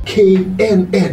k n n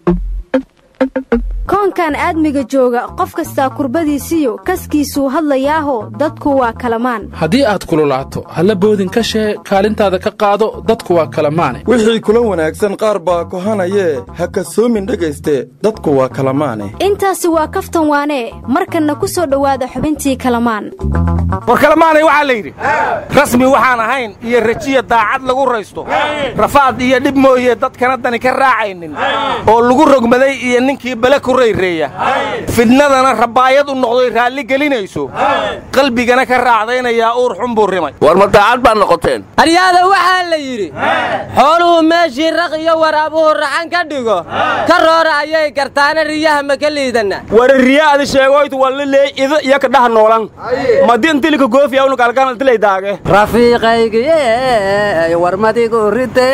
koonkan aadmiga jooga qof kastaa kurbadiisiyo kaskiisuu hadlayaaho dadku waa kalamaan haddii aad kululaato halla boodin ka shee kaalintaada ka qaado dadku waa kalamaane wixii kula wanaagsan qaar baa kohanayee ha kasoomin dhegayste dadku waa kalamaane intaasi waa kaftan waanee markanna ku soo dhowaada xubintii kalamaan war kalamaanay waxaa la yidhi rasmi waxaan ahayn iyo rajiya daacad lagu raysto rafaad iyo dhib mooye dadkana dani ka raacaynin oo lagu rogmaday iyo ninkii bale ku rayreeya fidnadana rabaayad u noqdoy raalli gelinayso qalbigana ka raacdaynayaa uur xun buu rimay war ma daacad baad noqoteen aryaada waxaa la yidhi xooluhu meeshii raq iyo waraabuhu raxan ka dhigo ka roora ayay gartaana riyaha ma ka liidanna wara riyaadi sheegoytu wallileey ida iyo kadhaha noolan madintilika goofiya unu kalganaltilay daage rafiiqaygiye warmadigu rite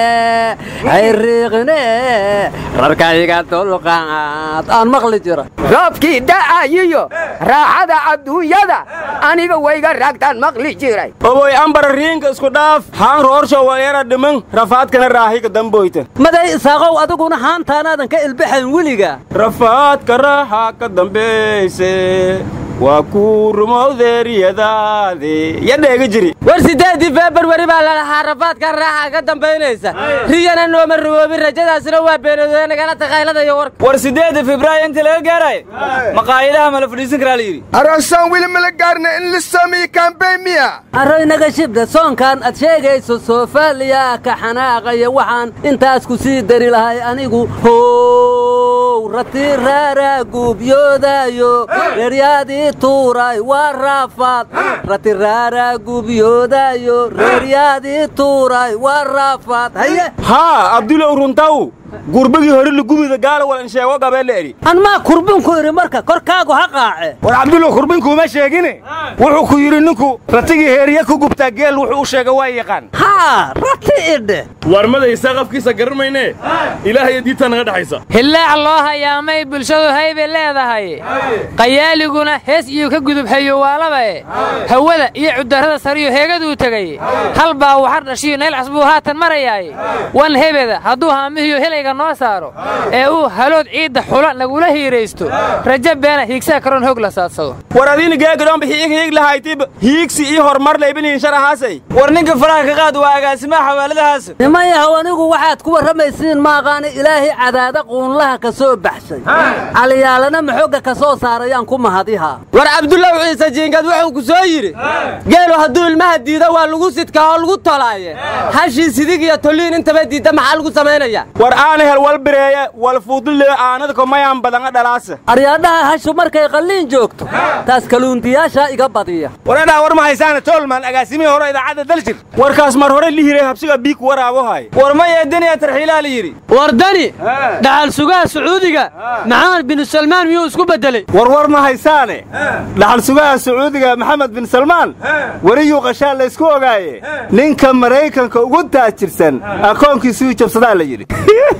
hayriiqine rarkayga dulqaad aan maqli jira roobkii da'ayiyo raaxada adduunyada aniga wayga raagtaan maqli jiray oboy ambara riinka isku dhaaf haan roorsho wayara dhiman rafaadkana raahiga damboyta maday isaaqow adiguna haantaanaadan ka ilbaxayn weliga rafaadka raaxa ka dambayse waa kuu rumowdeeriyadaade ya dheega jiri war siddeeddii feebruari baa lalahaa rafaadka raaxa ka dambaynaysa riyana nooma ruwoobin rajadaasina waa beenadoe nagala taqayladayo warka war siddeedda febraayo inta laga gaaraay maqaayadaha ma la fadhiisan karaa la yidhi arasaan weli mala gaarna in la sameeye kambeyn miya arroynaga shibda soonkan aad sheegayso soofaaliya ka xanaaqaya waxaan intaas ku sii dari lahay anigu how rati raara guubyoodayo reeryaadii tuuray waa raafaad rati raara guubyoodayo reeryaadii tuuray waa raafaad haye haa abdulow runtaw gurbagii hore lugumida gaala walan sheego gabeelle eri anmaa kurbinku idhi marka korkaagu ha qaace war cabdulow kurbinkuuma sheegine wuxuu ku yidhi ninku ratigii heeriya ku gubtaa geel wuxuu u sheega waa yaqaan haa rati idhe warmadaysaa qafkiisa garanmayne ilaahay diinta naga dhexaysa hillaac loo hayaamay bulshadu haybay leedahay qayaaliguna hees iyo ka gudubhayo waalabae hawada iyo cudarrada sariyo heegaduu tegay hal baa waxar dhashiyo naylcas buu haatan marayaay wan hebeda hadduu haamihiyo helayga noo saaro ee uu halood ciidda xula nagula hiiraysto rajo beena hiigsaa karoon hoog la saadsado war adiina geegadhoonba hiig hiig lahaytib hiigsi ii horumar laybinihin sharahaasay war ninka faraha ka qaad waa agaasimaha xawaaladahaas niman yahow anigu waxaad ku warramaysiin maaqaani ilaahay cadaada quunlaha ka soo baxshay caliyaalana maxoogga ka soo saarayaan ku mahadihaa war cabdullaw ciise jiingad wuxuu ku soo yidhi geelu hadduu ilmaha diido waa lagu sidkaa oo lagu tolaaye hashii sidig iyo tolliin intaba diidda maxaa lagu samaynaya war aana hel wal bireeye wal fuudule aanada komayaan badanga dhalaasa aryaadhaha hashu markay qalliin joogto taas kaluundiyaasha iga badiya waradhaa war ma haysaana toolman agaasimihii hore idaacadda daljir warkaas mar hore lihiray habsiga biig waraabo hay war ma yeediniya tarxiilaa la yidhi war dani dhaxal sugaha sacuudiga maxamed bin salmaan miyuu isku beddelay war war ma haysaane dhaxal sugaha sacuudiga maxamed bin salmaan weriyuu qashaa laysku ogaaye ninka maraykanka ugu taajirsan akoonkiisuu jabsadaa la yidhi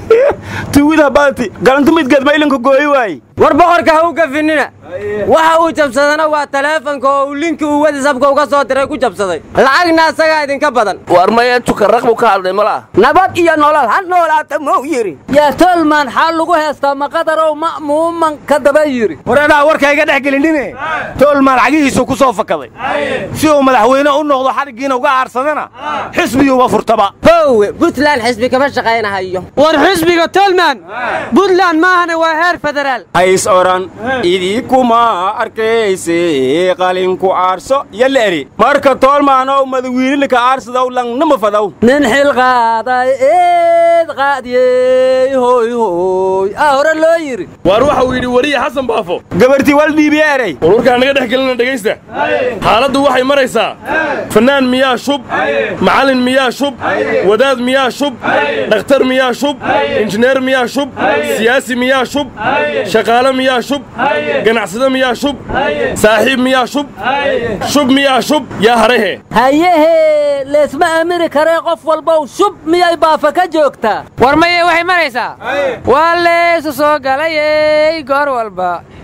tuwida baanti galantumidgeed ma ilinka gooyi waaye war boqorka ha u gafinina waxa uu jabsadana waa taleefanka oo uu linki uu wadisabka uga soo diray ku jabsaday lacagna asagaa idinka badan war maya tukarraq buu ka hadlay malaa nabad iyo nolol ha noolaata mou yidhi yaa tolman xaal lagu heestaa maqadarow ma'muuman ka daba yidhi waradhaa warka iga dhex gelinine toolmaan cagihiisuu ku soo fakaday si uu madaxweyne u noqdo xadhiggiina uga aarsadana xisbiyuuba furtaba hoowe buntland xisbi kama shaqaynahayo war xisbiga tolman buntland maahana waa heer federaal hays odhan idinkuma arkayse qalinku aarso yalla eri marka toolmaanow madawiinilika aarsadow langnama fadow nin xil qaaday eed qaadiyey hoy hoy aa hore loo yidhi waar waxa uu yidhi weriye xasan baafo gabartii wal dhiibiye erey war warkaan naga dhex gelina dhegaysta xaaladdu waxay maraysaa fannaan miyaa shub macallin miyaa shub wadaad miyaa shub dhakhtar miyaa shub injineer miyaa shub siyaasi miyaa shub shaqaale miyaa shub ganacsade miyaa shub saaxiib miyaa shub shub miyaa shub yaa harahe hayehe leesma aamini karee qof walbow shub miyay baafa ka joogtaa war maye waxay maraysaa waa leesu soo galayey goor walba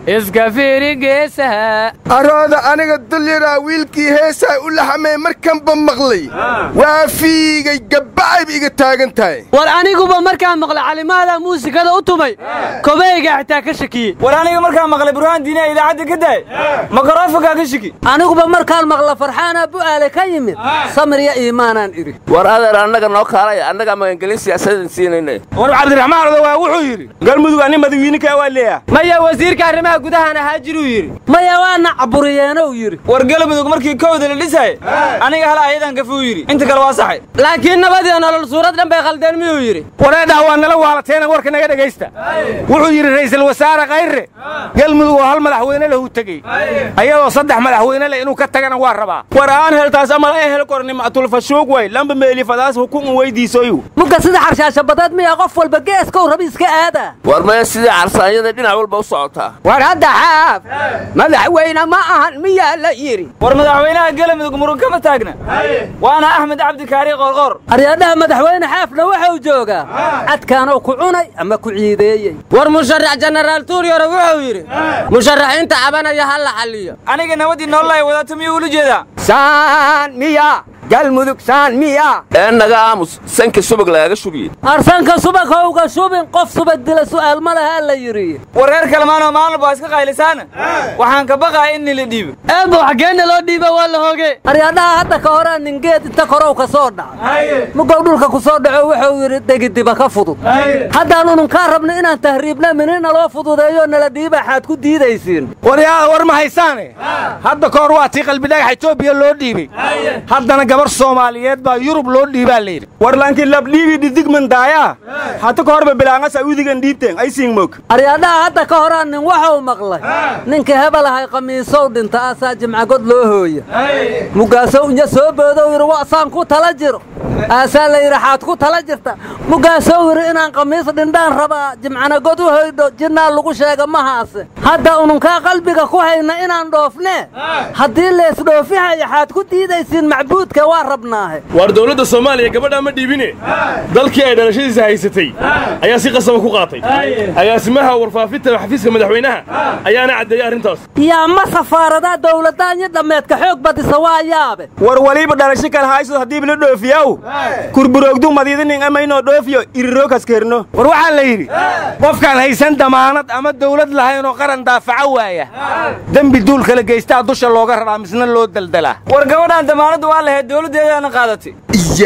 iska fiiri geesaha arooda aniga dulyaraa wiilkii heesaa u laxamee markanba maqlay waa fiigay gabbacayb iga taagan tahay war aniguba markaan maqlay calimaada muusikada u tumay kobeyga xitaa ka shakiyey war aniga markaan maqlay burhaan diiniya idaacadda ka daay makrofonkaa ka shiki aniguba markaan maqla farxaana bu'aale ka yimid samriya iimaanaan idhi war adeer annaga noo kaalaya annaga magangelin siyaasadan siinayna war cabdiraxmaan odawaa wuxuu yidhi galmudug ani madawiininkaa waa leeyaha maya wasiirka arrimaha gudahan ahaa jiruu yidhi maya waana caburiyeenow yidhi war galmudug markii kowda la dhisay aniga hala ayadan gafuu yidhi inta kale waa saxay laakiin nabadii nolol suurad dhan bay khaldeen miyuu yidhi wareedhaa waa nala waalateena warka naga dhegaysta wuxuu yidhi ra'iisul wasaare khayre galmudug oo hal madaxweyne lahu tegey ayadoo saddex madaxweyne leh inuu ka tagana waa rabaa war aan heltaas amal ay hel korni mactulfashuug way lamba meeli fadaas hukun weydiisoyu mugga sida xarshaasha badeed miya qof walba geeskow rabi iska aada war maya sidii carsaanyada dhinac walba u socotaa war hadda xaaf madaxweyne ma ahan miyaa la yidhi war madaxweynaha galmudug murun kama taagna waana axmed cabdikaari qorqor aryaadhaha madaxweyne xaafna waxau joogaa cadkaanoo ku cunay ama ku ciideeyey war musharax jenaraal tuuryore wuxuu yidhi musharaxiinta cabanaya ha la xalliyo aniga nabadii noolay wadato miyuu ula jeedaa saan miya galmudug saan miya ee naga aamus sanka subag lagaga shubiyey arsanka subakowga shubin qof subag dila su'aal ma laha la yidhi wareer kalmaanoo maalin baa iska qaylisaana waxaan ka baqaa in nila dhiibo eebo xaggeena loo dhiiba waa la hoge aryaadhaha hadda ka horaa ningeed inta korow ka soo dhacay mugow dhulka ku soo dhaco wuxuu yidhi degidiba ka fudud haddaan ununkaa rabno inaan tahriibna minina loo fududeeyo nala dhiiba xaad ku diidaysiin waryaada war ma haysaane hadda ka hor waa tii qalbidhagax etoobiya loo dhiibay haddana gabar soomaaliyeed baa yurub loo dhiibaa layidhi war laakiin labdhiibi dhidigman daayaa hata ka horba bilaangas awdigan dhiibteen ay siin mog aryaadhaha hadda ka horaa nin waxuu maqlay ninka hebel ahay khamiisow dhinta asaa jimcagod loo hooya mugaasow inya soo boodow yidhi wa'saan ku tala jiro aasaa la yidhi xaad ku tala jirta mugaasow yidhi inaan khamiis dhindhaan rabaa jimcana god u hoydho jinnaa lagu sheega mahaase hadda ununkaa qalbiga ku hayna inaan dhoofnee haddii leesdhoofihaya xaad ku diidaysiin macbuudka waa rabnaahe waar dowladda soomaaliya gabadhaa ma dhiibine dalkii ay dhalashadiisa haysatay ayaa si qasaba ku qaatay agaasimaha warfaafinta xafiiska madaxweynaha ayaana caddeeyey arrintaas yaa ma safaaradaa dowladdaanyo dhammeedka xoog badisa waa yaabe war waliba dhalasho kale hayso haddii bila dhoofiyaw kurburoogdu madiidinin amaynoo dhoofiyo irirookas kerno war waxaa la yidhi qofkaan haysan damaanad ama dawlad lahayn oo qaran daafaca waaya dembi duul kala geystaa dusha looga raraa misna loo daldalaa war gabadhaan damaanaddu waa lahayd dowladdeedaana qaadatay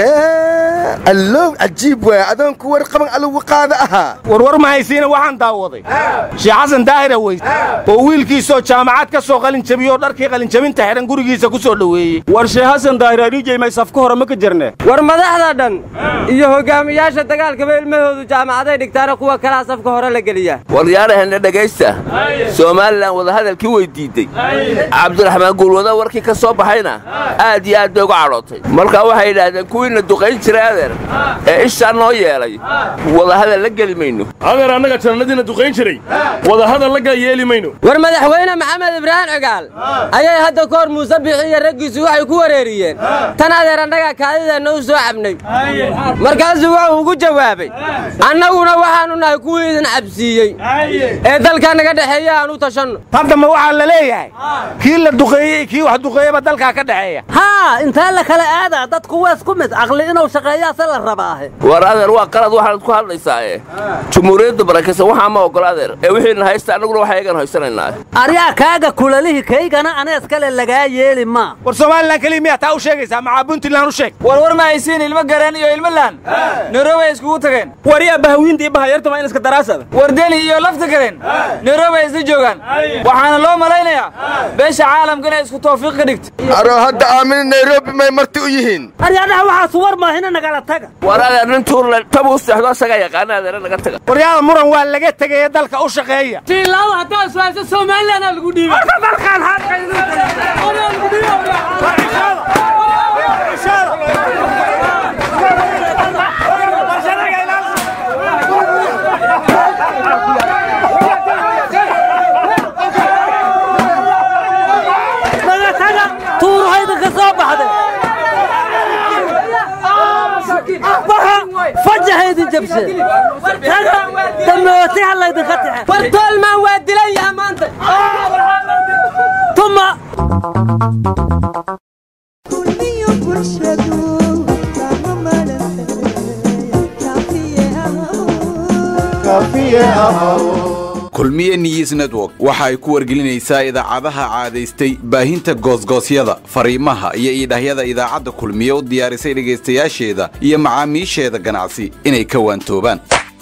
yaa allow cajiib waay adoonku war qaban alugu qaada ahaa warwar ma haysiina waxaan daawaday sheekh xasan daahira weys oo wiilkiisoo jaamacad ka soo qalinjabiyoo dharkii qalinjabinta xidhan gurigiisa ku soo dhoweeyey war sheekh xasan daahir ariijay may safka hore ma ka jirne war madaxda dhan iyo hogaamiyaasha dagaalkaba ilmahoodu jaamacaday dhigtaana kuwa kalaa safka hore la geliyaa waryaaraheenna dhegaysta somalilan wadahadalkii wey diidey cabdiraxmaan guulwada warkii ka soo baxayna aad iyo aad bay uga cadhootay markaa waxay yidhaahdeen kuwiina duqayn jiray adeer ee ishaa noo yeelay wadahadal la geli mayno adeer annaga jannadiina duqayn jiray wadahadal la gal yeeli mayno war madaxweyne maxamed ibraahim cigaal ayay hadda ka hor muuse bixi iyo raggiisu waxay ku wareeriyeen tan adeer annaga kaadideenna u soo cabnay markaasuu wuxuu ugu jawaabay annaguna waxaannu nahay kuwii idin cabsiiyey ee dalka naga dhexeeya aan u tashanno hadda ma waxaa la leeyahay kii la duqeeyey kii wax duqeeyaba dalkaa ka dhexeeya haa intaa la kala aadaa dadku wees ku mid caqli inuu shaqeeyaase la rabaahe war adeer waa qalad waxaad ku hadlaysaae jumhuuriyadda barakaysan waxaa ma ogola adeer ee wixiina haysta annaguna waxa eegan haysanaynaa aryaa kaaga kulalihii kaygana anees kale lagaa yeeli maa war somalilan keliya miyaa taa u sheegaysaa macaa puntland u sheeg war war ma haysiin ilmo gareen iyo ilmo laan nairobi ay iskugu tageen waryaa bahawiinta iyo bahayartuma in iska daraasada war deli iyo lafta gareen nairobi ay isla joogaan waxaana loo malaynayaa beesha caalamka inay isku tawfiiq ka dhigto aroo hadda aamina nairobi may marti u yihiin aryaadaha waxaas war maahina nagala taga war adeer nin tuurle tabuu seexdo asagaa yaqaana adeere naga taga waryaada muran waa laga tegaya dalka u shaqeeya tiilaawo haddaa su'aasha somalilanaa lagu dhiibay dalkaan tuuruhayda ka soo baxday arjaxaydin jabshe damooti halaydinka taxe war toolmaan waa dilan yaha maanta tuma kulmiye news network waxa ay ku wargelinaysaa idaacadaha caadaystay baahinta goosgoosyada fariimaha iyo iidhahyada idaacadda kulmiye u diyaarisay dhegaystayaasheeda iyo macaamiisheeda ganacsi inay ka waantoobaan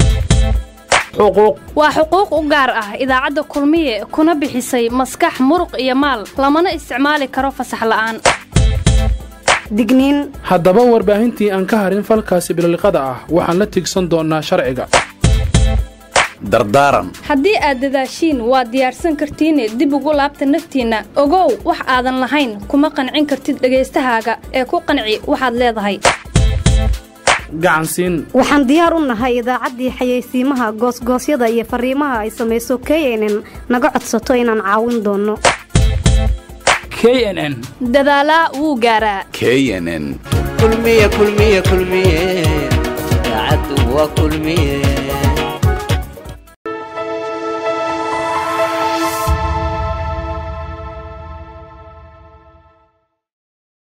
waa xuquuq u gaar ah idaacadda kulmiye kuna bixisay maskax muruq iyo maal lamana isticmaali karo fasax la'aan digniin haddaba warbaahintii aan ka harin falkaasi biloliqada ah waxaan la tigsan doonnaa sharciga dardaaran haddii aad dadaashiin waad diyaarsan kartiine dib ugu laabta naftiinna ogow wax aadan lahayn kuma qancin kartid dhagaystahaaga ee ku qanci waxaad leedahay gacansiin waxaan diyaar u nahay idaacaddii xayeysiimaha goosgoosyada iyo fariimaha ay samayso knn naga codsato inaan caawin doonno knn dadaalaa wuu gaaraa knn kulmiye kulmiye kulmiye idaacaddu waa kulmiye